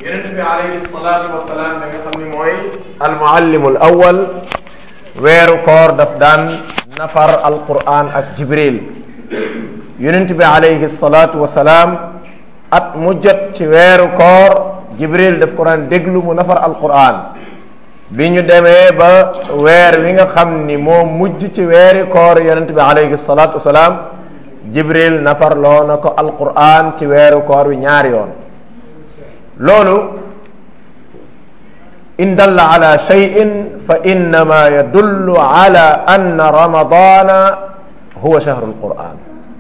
yonent bi alayhi salaatu wasalaam da nga xam ni mooy almuallimul awal weeru koor daf daan nafar alquran ak jibril yonent bi alayhi salaatu wasalaam at mu jot ci weeru koor jibril daf ko daan déglu mu nafar alquran bi ñu demee ba weer wi nga xam ni moo mujj ci weeri koor yonent bi alayhi salaatu wasalaam jibril nafar loo na ko alquran ci weeru koor wi ñaari yoon loolu in dalla ala cheyin fa innama yadullu ala anna ramadana huwa chahru alquran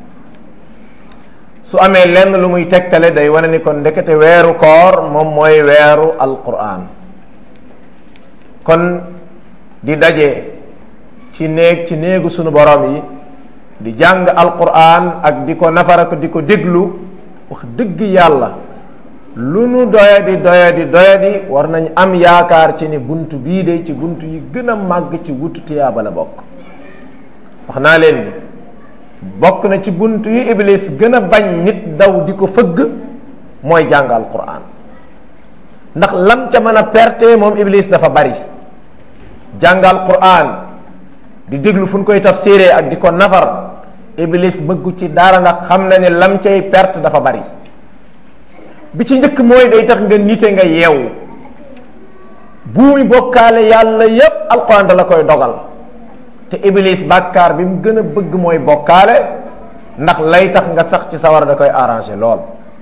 su amee lenn lu muy tegtale day wane ni kon ndekete weeru koor moom mooy weeru alquran kon di daje ci néeg ci néegu sunu borom yi di jàng alquran ak di ko nafara ko di ko déglu wax dëgg yàlla lu nu doyadi doyadi doyadi war nañ am yaakaar ci ni bunt bii de ci bunt yi gën a màgg ci wutu tiyaaba la bokk wax naa leen ni bokk na ci bunt yu iblis gën a bañ nit daw di ko fëgg mooy jàng alquran ndax lam ca mën a perte moom iblis dafa bari jàng alquran di déglu fu ñu koy tafsiree ak di ko nafar iblis bëggu ci dara ndax xam na ne lam cay perte dafa bari bi ci njëkk mooy day tax nga nite nga yeewu buumi bokkaale yàlla yépp alquran da la koy dogal te iblis bàkkaar bi mu gën a bëgg mooy bokkaale ndax lay tax nga sax ci sawar da koy arrangé lool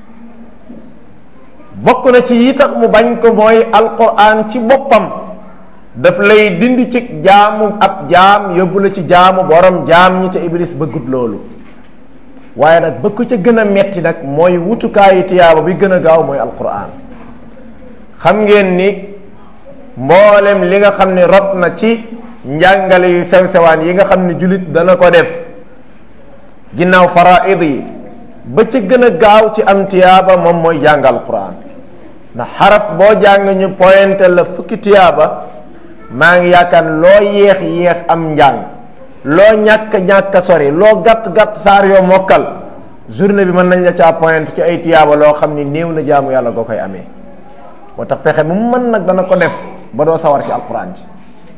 bokk na ci yi tax mu bañ ko mooy alquran ci boppam daf lay dindi ci jaamu ab jaam yóbbu la ci jaamu borom jaam ñi te iblis bëggut loolu waaye nag bëgg ko ca gën a metti nag mooy wutukaayu tiyaaba bi gën a gaaw mooy alquran xam ngeen ni mboolem li nga xam ne rot na ci njàngale yu sew sewaan yi nga xam ne jullit dana ko def ginnaaw faraid yi ba ca gën a gaaw ci am tiyaaba moom mooy jàng alquran ndax xaraf boo jàng ñu pointé la fukki tiyaaba maa ngi yaakaar loo yéex yéex am njàng loo ñàkk ñàkk sori loo gàtt gàtt saar yoo mokkal journée bi mën nañ la caa point ci ay tiyaaba loo xam ni néew na jaamu yàlla goo koy amee moo tax pexe mu mën nag dana ko def ba doo sawar ci alquran ji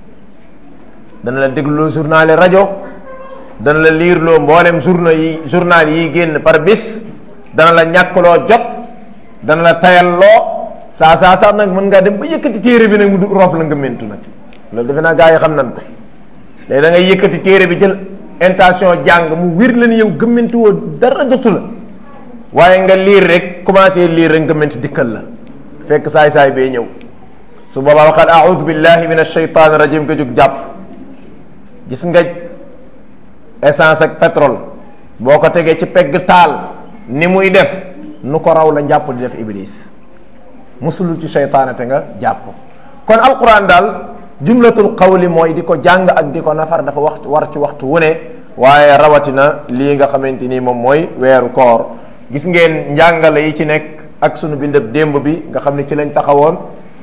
dana la dégluloo journal yi rajo dana la liirloo mboolem journal yi journal yi génn par bis dana la ñàkkloo jot dana la tayalloo saa saa saa nag mën ngaa dem ba yëkkati téere bi nag mu du roof la nga mentu nag loolu defe naa gaa yi xam nan ko léegi da ngay yëkkati téere bi jël intention jàng mu wir la ni yow gëmmanti woo dara jotu la waaye nga liir rek commencé liir rek gëmmanti dikkal la fekk saay saay bee ñëw su boobaa waxaat aoudu billahi min ashaytan rajim nga jóg jàpp gis nga essence ak pétrole boo ko tegee ci pegg taal ni muy def nu ko raw la njàpp di def iblis musulul ci seytaane te nga jàpp kon alquran daal jumlatul qawli mooy di ko jàng ak di ko nafar dafa wax war ci waxtu wu ne waaye rawatina lii nga xamante ni moom mooy weeru koor gis ngeen njàngale yi ci nekk ak sunu bindab démb bi nga xam ne ci lañ taxawoon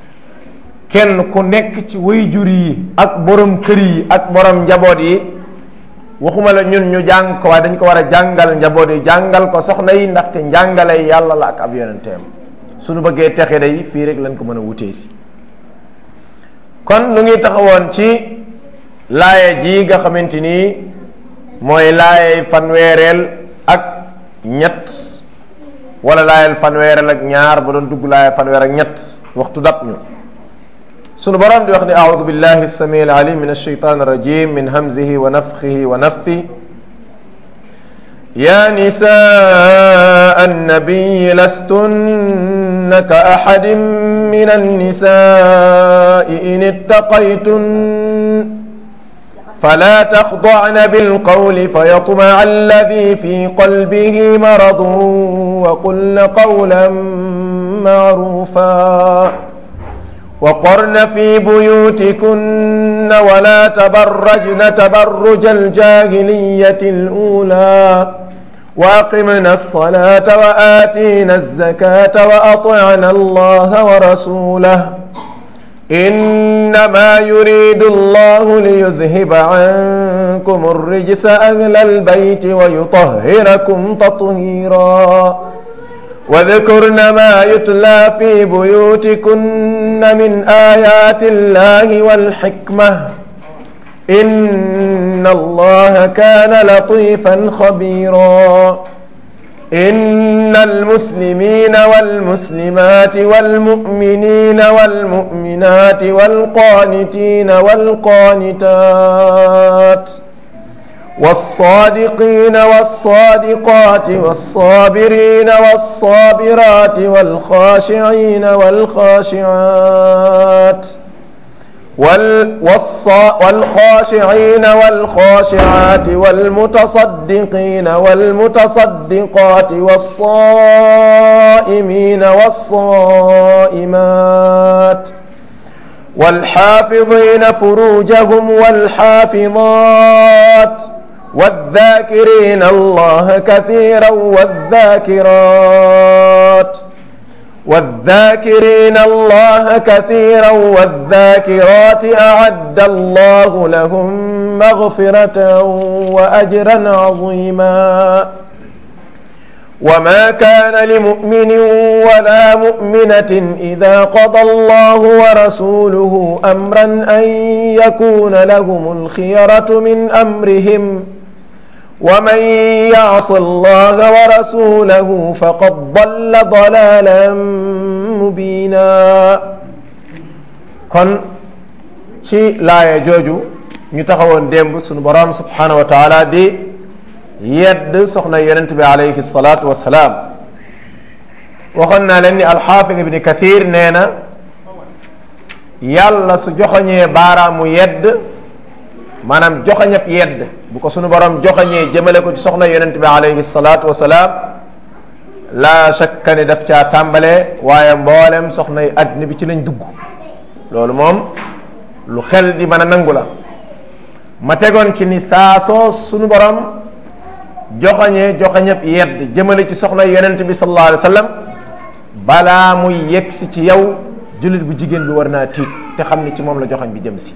kenn ku nekk ci wayjur yi ak borom kër yi ak borom njaboot yi waxuma la ñun ñu jàng ko waaye dañ ko war a jàngal njaboot yi jàngal ko soxna yi ndaxte njàngale yàlla la ak ab yonenteem suñu bëggee texe day fii rek lañ ko mën a wutee si kon nu ngi taxawoon ci laaye ji nga xamante ni mooy laaye fanweereel ak ñett wala laayel fanweereel ak ñaar ba doon dugg laaye fanweer ak ñett waxtu dab ñu sunu borom di wax ni aoudu billahi samii alalim min alsheitan arrajim min hamzihi wa nafxihi wa nafthi يا نساء النبي لستن كأحد من النساء إن اتقيتن فلا تخضعن بالقول فيطمع الذي في قلبه مرض وقلن قولا معروفا وقرن في بيوتكن ولا تبرجن تبرج الجاهلية الأولى وأقمنا الصلاة وآتينا الزكاة وأطعنا الله ورسوله إنما يريد الله ليذهب عنكم الرجس أهل البيت ويطهركم تطهيرا واذكرن ما يتلى في بيوتكن من آيات الله والحكمة إن الله كان لطيفا خبيرا إن المسلمين والمسلمات والمؤمنين والمؤمنات والقانتين والقانتات والصادقين والصادقات والصابرين والصابرات والخاشعين والخاشعات والخاشعين والخاشعات والمتصدقين والمتصدقات والصائمين والصائمات والحافظين فروجهم والحافظات والذاكرين الله كثيرا والذاكرات والذاكرين الله كثيرا والذاكرات أعد الله لهم مغفرة وأجرا عظيما وما كان لمؤمن ولا مؤمنة إذا قضى الله ورسوله أمرا أن يكون لهم الخيرة من أمرهم ومن يعص الله ورسوله فقد ضل ضلالا مبينا kon ci laaya jooju ñu taxawoon démb sunu borom subhanahu wa taala di yedd soxna yonent bi alayhi salaatu wasalaam waxoon naa leen ni alxaafid ibni kathir nee na yàlla su joxoñee baaraamu yedd maanaam joxoñab yedd bu ko sunu borom joxoñee jëmale ko ci soxna yonent bi alayhi salaatu wasalaam laa shakka ni daf caa tàmbale waaye mboolem soxna yi àddina bi ci lañ dugg loolu moom lu xel di mën a nangu la ma tegoon ci ni saa soo sunu borom joxoñee joxoñab yedd jëmale ci soxna yonent bi sallallahu alayhi wa sallam balaa muy yegsi ci yow jullit bu jigéen bi war naa tiit te xam ni ci moom la joxoñ bi jëm si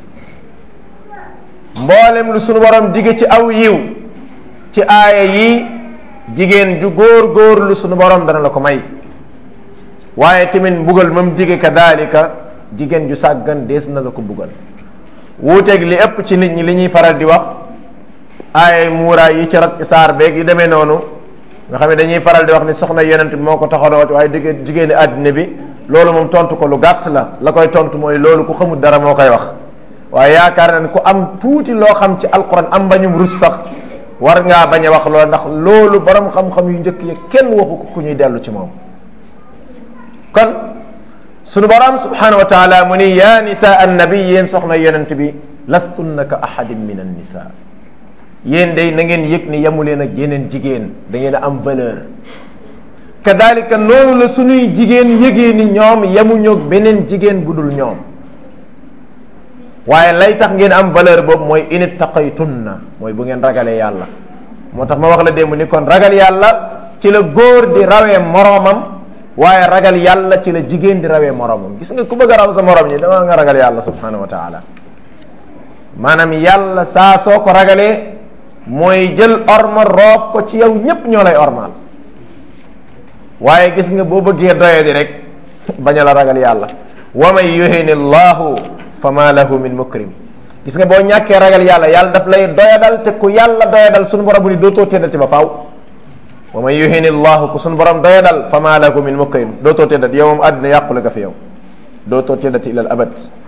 mboolem lu sunu borom digge ci aw yiw ci aaya yi jigéen ju góor góor lu sunu borom dana la ko may waaye tamit mbugal mam digge kadalika jigéen ju sàggan dees na la ko mbugal wuuteeg li ëpp ci nit ñi li ñuy faral di wax aaya muuraay yi ci rat ci saar beeg yi demee noonu nga xam ne dañuy faral di wax ni soxna yonent bi moo ko taxawoo waaye digg jigéeni àddina bi loolu moom tontu ko lu gàtt la la koy tontu mooy loolu ku xamul dara moo koy wax waaye yaakaar na ne ku am tuuti loo xam ci alquran am bañum rus sax war ngaa bañ a wax loolu ndax loolu borom xam-xam yu njëkk yi kenn waxu ko ku ñuy dellu ci moom kon sunu borom subhanahu wa taala mu ni yaa nisa annabi yéen soxna yonent bi lastunna ka ahadin min an nisa yéen day na ngeen yëg ni yamu leen ak yeneen jigéen da ngeen a am valeur kadalika noonu la sunuy jigéen yëgee ni ñoom yamuñoog beneen jigéen bu dul ñoom waaye lay tax ngeen am valeur boobu mooy init taqaytunna mooy bu ngeen ragalee yàlla moo tax ma wax la démb ni kon ragal yàlla ci la góor di rawee moroomam waaye ragal yàlla ci la jigéen di rawee moroomam gis nga ku bëgg a raw sa moroom ñi dama nga ragal yàlla subhanahu wa taala maanaam yàlla saa soo ko ragalee mooy jël orma roof ko ci yow ñépp ñoo lay ormaal waaye gis nga boo bëggee doye di rek bañ a la ragal yàlla wa man yuhini llahu fa ma lahu min mukrim gis nga boo ñàkkee ragal yàlla yàlla daf lay doyadal te ku yàlla doyadal sunu borom bu ni dootoo teddati ba faaw wa man yuhini llahu ku sunu borom doyadal fa ma lahu min mukrim dootoo teddati yow moom àddina yàqule nga fi yow dootoo teddati ilal abad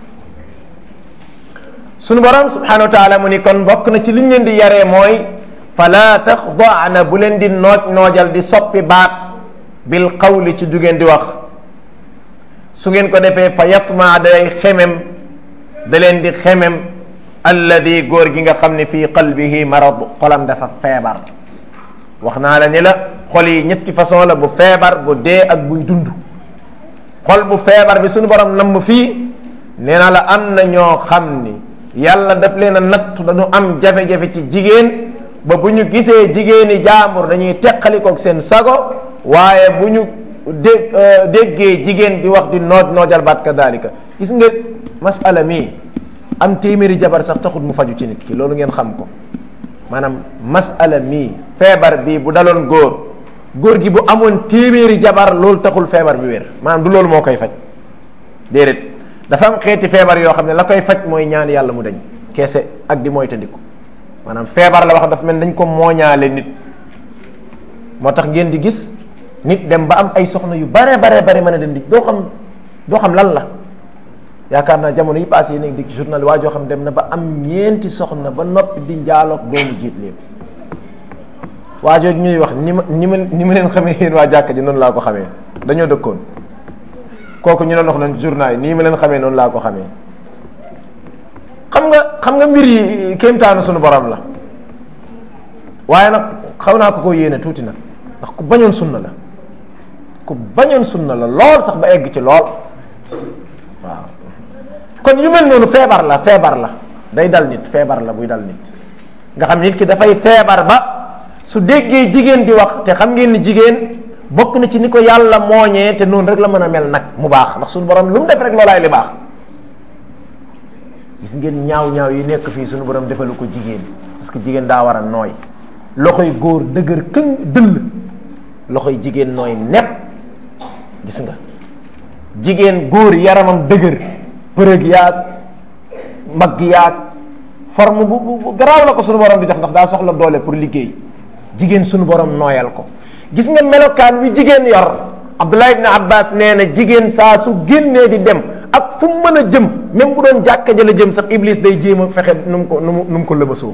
sunu borom subhanahu wa taala mu ni kon bokk na ci liñ leen di yaree mooy fala taxdaana bu leen di nooj noojal di soppi baat bil qawli ci du ngeen di wax su ngeen ko defee fa yatma day xemem da leen di xemem alladi góor gi nga xam ne fii qalbihi marad xolam dafa feebar wax naa la ni la xol yi ñetti façon la bu feebar bu dee ak buy dund xol bu feebar bi suñu borom namm fii nee na la am na ñoo xam ni yàlla daf leen a nattu dañu am jafe-jafe ci jigéen ba bu ñu gisee jigéeni jaambur dañuy teqalikoog seen sago waaye bu ñu dé déggee jigéen di wax di nooj noojal baat kadalika gis nga masala mii am téeméeri jabar sax taxut mu faju ci nit ki loolu ngeen xam ko maanaam masala mii feebar bii bu daloon góor góor gi bu amoon téeméeri jabar loolu taxul feebar bi wér maanaam du loolu moo koy faj déedéet dafa am xeeti feebar yoo xam ne la koy faj mooy ñaan yàlla mu dañ keese ak di moytandiku maanaam feebar la wax dafa mel dañ ko mooñaale nit moo tax ngeen di gis nit dem ba am ay soxna yu bare bare bare mën a dem di doo xam doo xam lan la yaakaar naa jamono yi passé yi nekk di journal waa joo xam dem na ba am ñeenti soxna ba noppi di njaaloog doomu jiit leen waa jooju ñuy wax ni ma ni ma ni ma leen xamee yéen waa jàkka ji noonu laa ko xamee dañoo dëkkoon kooku ñu doon wax lan journal yi nii ma leen xamee noonu laa ko xamee xam nga xam nga mbir yi kéemtaanu suñu borom la waaye nag xaw naa ko ko yéene tuuti nag ndax ku bañoon sunna la ku bañoon sunna la lool sax ba egg ci lool waaw kon yu mel noonu feebar la feebar la day dal nit feebar la buy dal nit nga xam nit ki dafay feebar ba su déggee jigéen di wax te xam ngeen ni jigéen bokk na ci ni ko yàlla mooñee te noonu rek la mën a mel nag mu baax ndax suñu borom lu mu def rek loolaay li baax gis ngeen ñaaw ñaaw yi nekk fii suñu borom defalu ko jigéen parce que jigéen daa war a nooy loxoy góor dëgër këng dëll loxoy jigéen nooy nepp gis nga jigéen góor yaramam dëgër përëg yaag mbagg yaag forme bu bu garaaw la ko suñu borom di jox ndax daa soxla doole pour liggéey jigéen suñu borom nooyal ko gis nga melokaan wi jigéen yor Abdullah ibn Abbas nee na jigéen saa su génnee di dem ak fu mu mën a jëm même bu doon jàkka ja la jëm sax iblis day jéem a fexe nu mu ko nu mu nu mu ko lëmasoo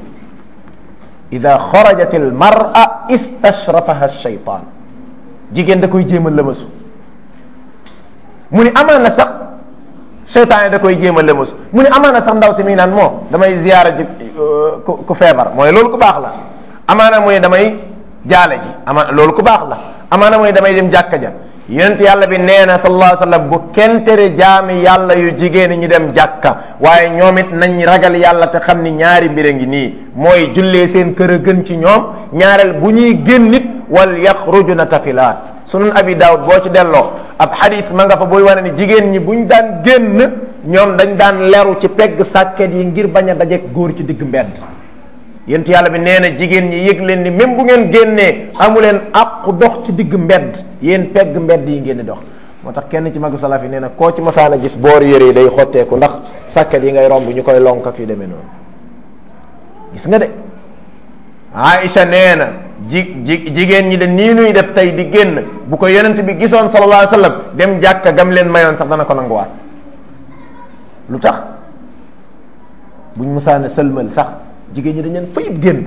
ida xarajat al mar'a istashrafaha shaytan jigéen da koy jéem a lëmasu mu ni amaana sax seytaane da koy jéem a lëmasu mu ni amaana sax ndaw si mi naan moo damay ziyaara ji ku ku feebar mooy loolu ku baax la amaana mu ne damay jaale ji ama loolu ku baax la amaana mu ne damay dem jàkka ja yonent yàlla bi nee na sallallahu alayhi wa sallam bu kenn tere jaami yàlla yu jigéen ñi dem jàkka waaye ñoom it nañ ragal yàlla te xam ni ñaari mbir a ngi nii mooy jullee seen kër a gën ci ñoom ñaareel bu ñuy génn nit wal yaxrujuna tafilaat sunan abi daawud boo ci delloo ab xadis ma nga fa booy wane ni jigéen ñi buñ daan génn ñoom dañ daan leru ci pegg sàkket yi ngir bañ a dajeek góor ci digg mbedd yent yàlla bi nee na jigéen ñi yëg leen ni même bu ngeen génnee amu leen àqu dox ci digg mbedd yéen pegg mbedd yi ngeen di dox moo tax kenn ci magu salaf yi nee na koo ci masaana gis boor yére yi day xotteeku ndax sàkket yi ngay romb ñu koy lonk ak yu demee noonu gis nga de Aïcha nee na ji ji jigéen ñi de nii nuy def tey di génn bu ko yonent bi gisoon sallallahu alayhi wa sallam dem jàkka gam leen mayoon sax dana ko nanguwaat lu tax buñ musaana sëlmal sax jigéen ñi dañ leen fayit génn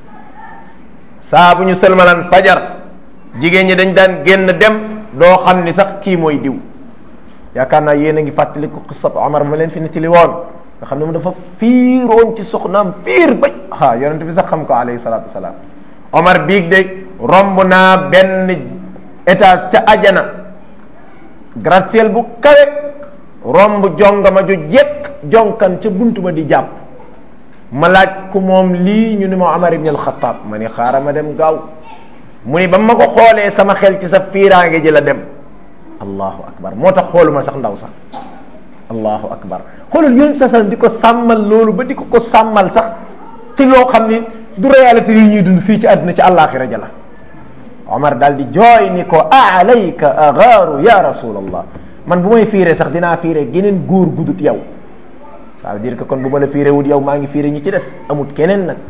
saa bu ñu sëlmalaan fajar jigéen ñi dañ daan génn dem doo xam ni sax kii mooy diw yaakaar naa yéen a ngi fàttali ko xisab Omar ma leen fi nettali woon nga xam ne mu dafa fiiroon ci soxnaam fiir ba ah yonent bi sax xam ko alayhi salaatu wasalaam Omar biig de romb naa benn étage ca ajana gratte-ciel bu kawe romb jongama ju jekk jonkan ca buntu ba di jàpp ma laaj ku moom lii ñu ni ma Omar ibn al-Khattab ma ni xaaral ma dem gaaw mu ni ba ma ko xoolee sama xel ci sa fiiraange ji la dem allahu akbar moo tax xooluma sax ndaw sax allahu akbar xoolal yonent sa sallam di ko sàmmal loolu ba di ko ko sàmmal sax ci loo xam ni du réalité yi ñuy dund fii ci àdduna ci àllaaxira ja la Omar daal di jooy ni ko alayka agaaru ya rasulallah man bu may fiire sax dinaa fiire geneen góor gudut yow ça veut dire que kon bu ma la fiire wut yow maa ngi fiire ñi ci des amut keneen nag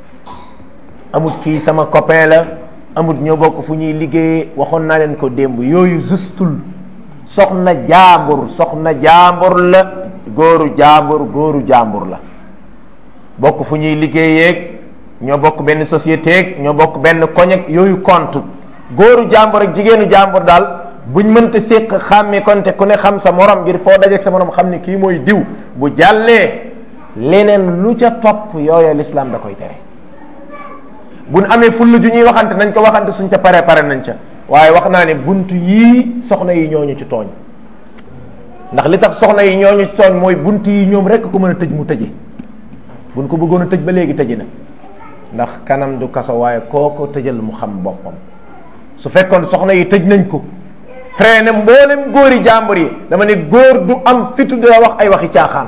amut kii sama copain la amut ñoo bokk fu ñuy liggéeyee waxoon naa leen ko démb yooyu justul soxna jaambur soxna jaambur la góoru jaambur góoru jaambur la bokk fu ñuy liggéeyeeg ñoo bokk benn société ñoo bokk benn koñeg yooyu compte góoru jaambur ak jigéenu jaambur daal buñ mënta séq xàmmi konte ku ne xam sa morom ngir foo dajeeg sa morom xam ne kii mooy diw bu jàllee leneen lu ca topp yooya lislaam da koy tere buñ amee fulla ju ñuy waxante nañ ko waxante suñ ca pare pare nañ ca waaye wax naa ne bunt yii soxna yi ñooñu ci tooñ ndax li tax soxna yi ñooñu ci tooñ mooy bunt yi ñoom rekk ko mën a tëj mu tëje buñ ko bëggoon a tëj ba léegi tëji na ndax kanam du kaso waaye koo ko tëjal mu xam boppam su fekkoon soxna yi tëj nañ ko freiné mboolem góori jàmbur yi dama ne góor du am fitu dina wax ay waxi caaxaan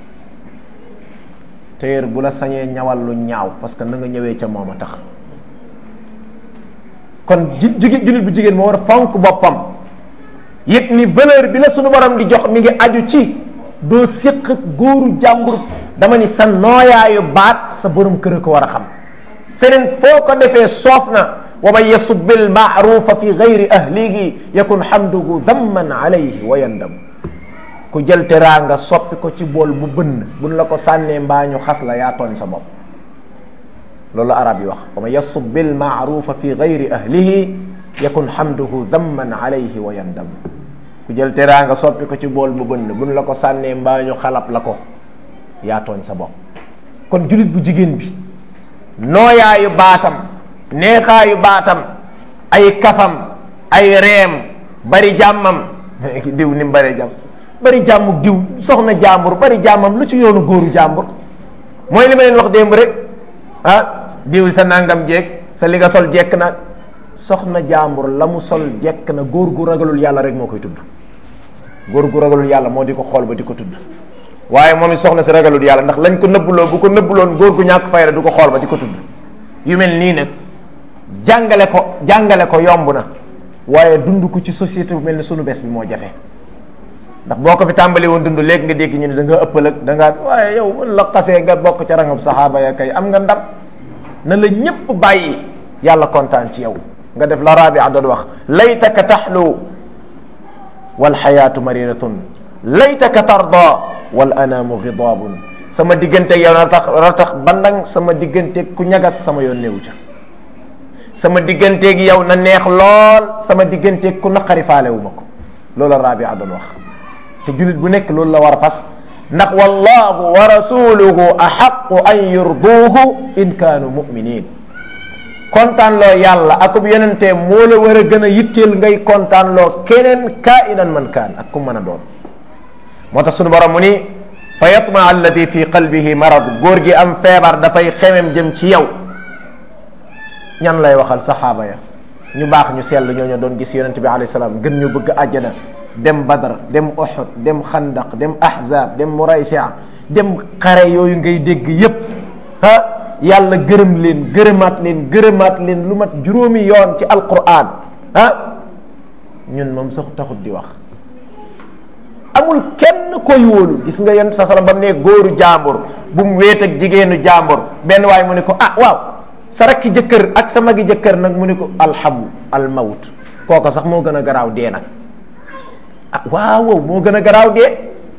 téer bu la sañee ñawal lu ñaaw parce que na nga ñëwee ca moom a tax kon ji jullit bu jigéen moo war a fonk boppam yëg ni valeur bi la sunu borom di jox mi ngi aju ci doo séq góoru jàmbur dama ni sa nooyaayu baat sa borom kër a ko war a xam feneen foo ko defee soof na wa man yasubbi almaarufa fi gayri ahlihi yakun hamduhu damman alayhi wa yandam ku jël teraanga soppi ko ci bool bu bënn buñ la ko sànnee mbaa ñu xas la yaa tooñ sa bopp loolu arab yi wax wa man yasubbi almaarufa fi gayri ahlihi yakun hamduhu damman alayhi wa yandam ku jël teraanga soppi ko ci bool bu bënn buñ la ko sànnee mbaa ñu xalab la ko yaa tooñ sa bopp kon julit bu jigéen bi nooyaayu baatam neexaayu baatam ay kafam ay reem bari jàmmam diw ni mu bari jàmm bari jàmm diw soxna jàmbur bari jàmmam lu ci yoonu góoru jàmbur mooy li ma leen wax démb rek ah diw sa nangam jeeg sa li nga sol jekk na soxna jàmbur la mu sol jekk na góor gu ragalul yàlla rek moo koy tudd góor gu ragalul yàlla moo di ko xool ba di ko tudd waaye moom it soxna si ragalul yàlla ndax lañ ko nëbbuloo bu ko nëbbuloon góor gu ñàkk fayda du ko xool ba di ko tudd yu mel nii nag jàngale ko jàngale ko yomb na waaye dund ko ci société bu mel ni sunu bés bi moo jafe ndax boo ko fi tàmbali woon dund léegi nga dégg ñu ne da nga ëppal ak da ngaa waaye yow mën la xasee nga bokk ca rangab saxaaba ya kay am nga ndam na la ñépp bàyyi yàlla kontaan ci yow nga def la rabia doon wax laytaka taxlu wal xayaatu mariratun laytaka tarda wal anaamu gidaabun sama diggante yow na tax ratax bandang sama diggante ku ñagas sama yoon néew ca sama digganteeg yow na neex lool sama digganteeg ku naqari faalewu ma ko loolu rabia doon wax te jullit bu nekk loolu la war a fas ndax wallahu wa rasuluhu axaqu an yurduuhu in kaanu muminin kontaan loo yàlla akub yonente moo la war a gën a yitteel ngay kontaan loo keneen kainan man kaan ak ku mën a doon moo tax sunu borom mu ni fa yatma alladi fi qalbihi marad góor gi am feebar dafay xemem jëm ci yow ñan lay waxal saxaaba ya ñu baax ñu sell ñoo ñoo doon gis yonente bi alayhi salaam gën ñu bëgg àjjana dem badar dem uhud dem xandaq dem ahzab dem muraysia dem xare yooyu ngay dégg yépp ah yàlla gërëm leen gërëmaat leen gërëmaat leen lu mat juróomi yoon ci alquran ah ñun moom sax taxut di wax amul kenn koy wóolu gis nga yonent sa sala ba mu ne góoru jàmbur bu mu wéet ak jigéenu jàmbur benn waay mu ne ko ah waaw sa rakki jëkkër ak sa magi jëkkër nag mu ne ko alxamu almawt kooko sax moo gën a garaaw dee nag ah waaw wow moo gën a garaaw dee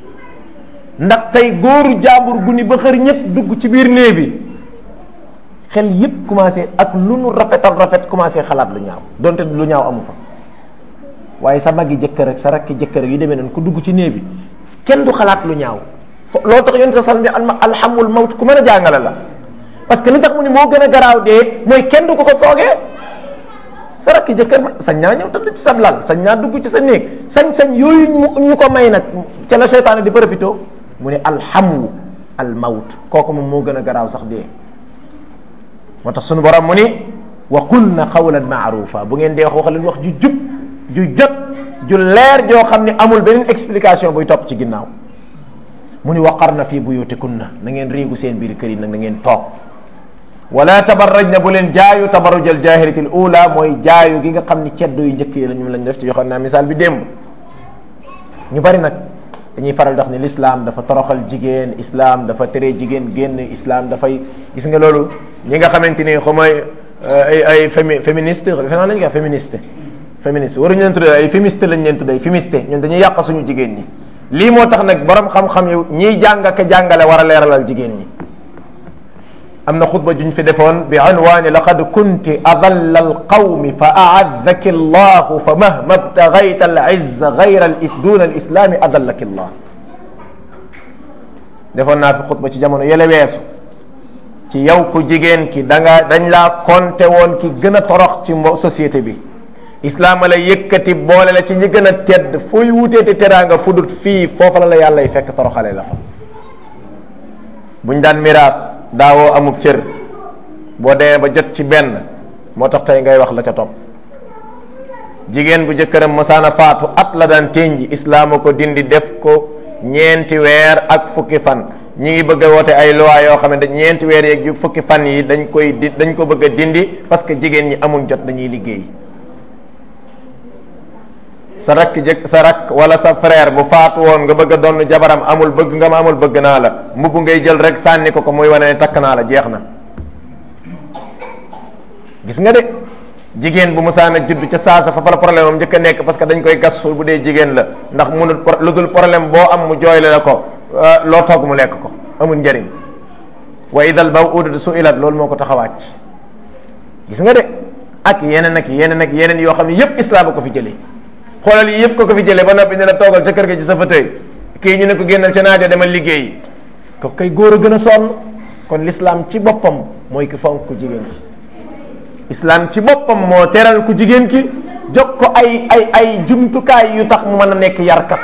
ndax tey góoru jàmbur gu ni ba xër ñëpp dugg ci biir néeg bi xel yëpp commencé ak lu nu rafetal rafet commencé xalaat lu ñaaw donte lu ñaaw amu fa waaye sa magi jëkkër ak sa rakki jëkkër yu demee noonu ku dugg ci néeg bi kenn du xalaat lu ñaaw fo loo tax yoon sa salm bi alhamul mawt ku mën a jàngale la parce que li tax mu ni moo gën a garaaw dee mooy kenn du ko ko foogee sa rakki jëkkër ma sañ naa ñëw tëdd ci sa lal sañ naa dugg ci sa néeg sañ-sañ yooyu ñu ko may nag ca la seytaane di profité mu ne alhamu al mawt kooku moom moo gën a garaaw sax dee moo tax sunu borom mu ni wa qulna qawlan maarufa bu ngeen dee wax wax leen wax ju jub ju jot ju leer joo xam ne amul beneen explication buy topp ci ginnaaw mu ni waqarna fi buyutikunna na ngeen riigu seen biir kër yi nag na ngeen toog wala tabarrajna bu leen jaayu tabarruj al jahilati al ula mooy jaayu gi nga xam ni ceddo yu njëkk yi la ñu lañ def ci joxoon naa misaal bi démb ñu bari nag dañuy faral di wax ni l'islam dafa toroxal jigéen islam dafa tere jigéen génn islam dafay gis nga loolu ñi nga xamante ni xaw ma ay ay fémi féministe defe naa lañ koy wax féministe féministe waruñu leen tuddee ay féministe lañ leen tuddee féministe ñun dañuy yàq suñu jigéen ñi lii moo tax nag borom xam-xam yu ñiy jàng ka jàngale war a leeralal jigéen ñi am na xutba juñ fi defoon bi unwaani laqad kunti adalla alqawmi fa aadaki allahu fa mahma btagayta alizza gayra al duna al islami adallaki allah defoon naa fi xutba ci jamono yële weesu ci yow ku jigéen ki da nga dañ laa konte woon ki gën a torox ci mbo société bi islaam la yëkkati boole la ci ñi gën a tedd fooy wuteeti teraanga fudut fii foofa la la yàlla y fekk toroxale la fa buñ daan miraas daawoo amub cër boo demee ba jot ci benn moo tax tey ngay wax la ca topp jigéen bu jëkkëram masaana faatu at la daan ténji islaama ko dindi def ko ñeenti weer ak fukki fan ñi ngi bëgg a woote ay loi yoo xam ne dañ ñeenti weer yeeg yu fukki fan yi dañ koy di dañ ko bëgg a dindi parce que jigéen ñi amuñ jot dañuy liggéey sa rakk jëkk sa rakk wala sa frère bu faatu woon nga bëgg a donn jabaram amul bëgg nga ma amul bëgg naa la mbubb ngay jël rek sànni ko ko muy wane ne takk naa la jeex na gis nga de jigéen bu musaana judd ca saasa fa fa la problème am njëkk a nekk parce que dañ koy gas suul bu dee jigéen la ndax munul lu dul problème boo am mu jooyle la ko loo togg mu lekk ko amul njëriñ wa idal mawudatu suilat loolu moo ko tax a wàcc gis nga de ak yeneen ak yeneen ak yeneen yoo xam ne yépp islam a ko fi jëlee xoolal yi yëpp ko ko fi jëlee ba noppi ne la toogal ca kër ga ci sa fauteuil kii ñu ne ko génnal ca naajo demal liggéeyi ko kay góor a gën a sonn kon l'islam ci boppam mooy ki fonk ku jigéen ki islam ci boppam moo teral ku jigéen ki jox ko ay ay ay jumtukaay yu tax mu mën a nekk yarkat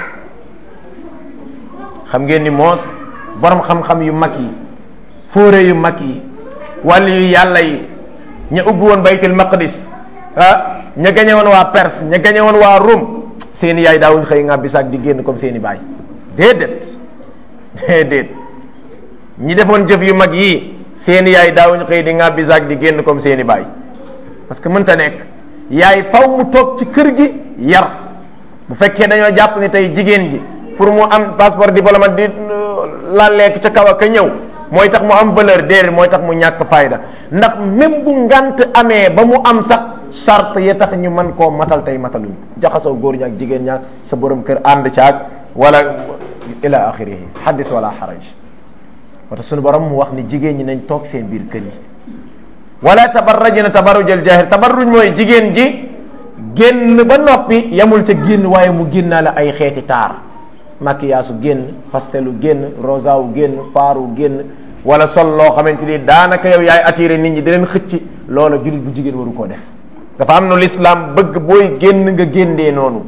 xam ngeen ni moos borom xam-xam yu mag yi fóore yu mag yi wàllu yu yàlla yi ña ubbi woon baytul maqdis ah ña gañe woon waa Perse ña gañe woon waa Rome seeni yaay daawuñ xëy nga bisaak di génn comme seeni baay déedéet déedéet ñi defoon jëf yu mag yii seeni yaay daawuñ xëy di nga bisaak di génn comme seeni baay parce que mënta nekk yaay faw mu toog ci kër gi yar bu fekkee dañoo jàpp ni tey jigéen ji pour mu am passeport diplomate di lalleek ca kaw ak a ñëw mooy tax mu am valeur déedéet mooy tax mu ñàkk fayda ndax même bu ngant amee ba mu am sax charte yi tax ñu mën koo matal tey mataluñ jaxasoo góor ñi ak jigéen ñaak sa borom kër ànd caag wala ila axirihi xaddis wala xaraj wata suñu borom mu wax ni jigéen ñi nañ toog seen biir kër yi wala tabarrajina tabarruj al jahir tabarruj mooy jigéen ji génn ba noppi yamul ca génn waaye mu génnaale ay xeeti taar maquillage génn pastelu génn rosa wu génn faaru génn wala sol loo xamante ni daanaka yow yaay attiré nit ñi di leen xëcc loola jullit bu jigéen waru koo def dafa am nu l'islam bëgg booy génn nga génnee noonu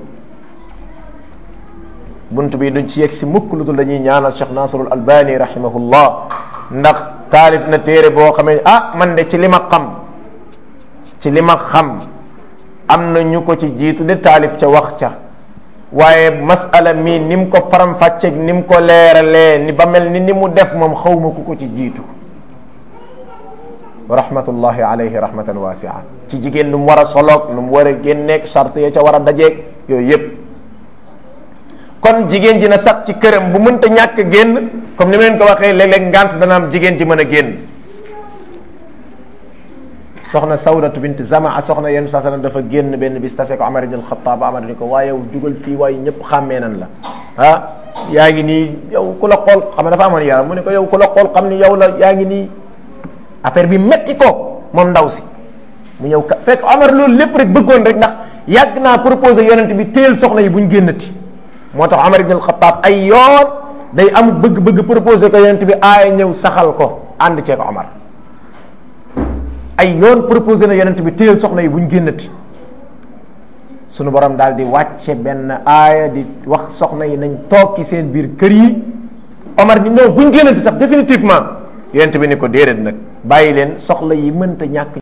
bunt bi duñ ci yegg si mukk lu dul dañuy ñaanal Cheikh Nasrul Albani rahimahullah ndax taalif na téere boo xamee ah man de ci li ma xam ci li ma xam am na ñu ko ci jiitu de taalif ca wax ca waaye masala mii ni mu ko faram fàcceeg ni mu ko leeralee ni ba mel ni ni mu def moom xawma ku ko ci jiitu wa rahmatullahi alayhi rahmatan wasia ci jigéen nu mu war a soloog nu mu war a génneeg charte ya ca war a dajeeg yooyu yépp kon jigéen ji na sax ci këram bu mënta ñàkk génn comme ni ma leen ko waxee léeg-léeg ngant dana am jigéen ji mën a génn soxna sawdatu bint zamaa soxna yenn saa sallam dafa génn benn bis tase ko Amar ibn al-Khattab Amar ni ko waaye yow jugal fii waaye ñëpp xàmmee nan la ah yaa ngi nii yow ku la xool xam ne dafa amoon yaram mu ne ko yow ku la xool xam ni yow la yaa ngi nii affaire bi metti ko moom ndaw si mu ñëw ka fekk Amar loolu lépp rek bëggoon rek ndax yàgg naa proposé yonent bi téel soxna yi buñ génnati moo tax Amar ibn al-Khattab ay yoon day am bëgg-bëgg proposé ko yonent bi aaya ñëw saxal ko ànd cee ko Amar ay yoon proposé na yonent bi téyel soxna yi buñ génnati sunu borom daal di wàcce benn aaya di wax soxna yi nañ toog ci seen biir kër yi Omar ni non buñ génnati sax définitivement yonent bi ni ko déedéet nag bàyyi leen soxla yi mënta ñàkk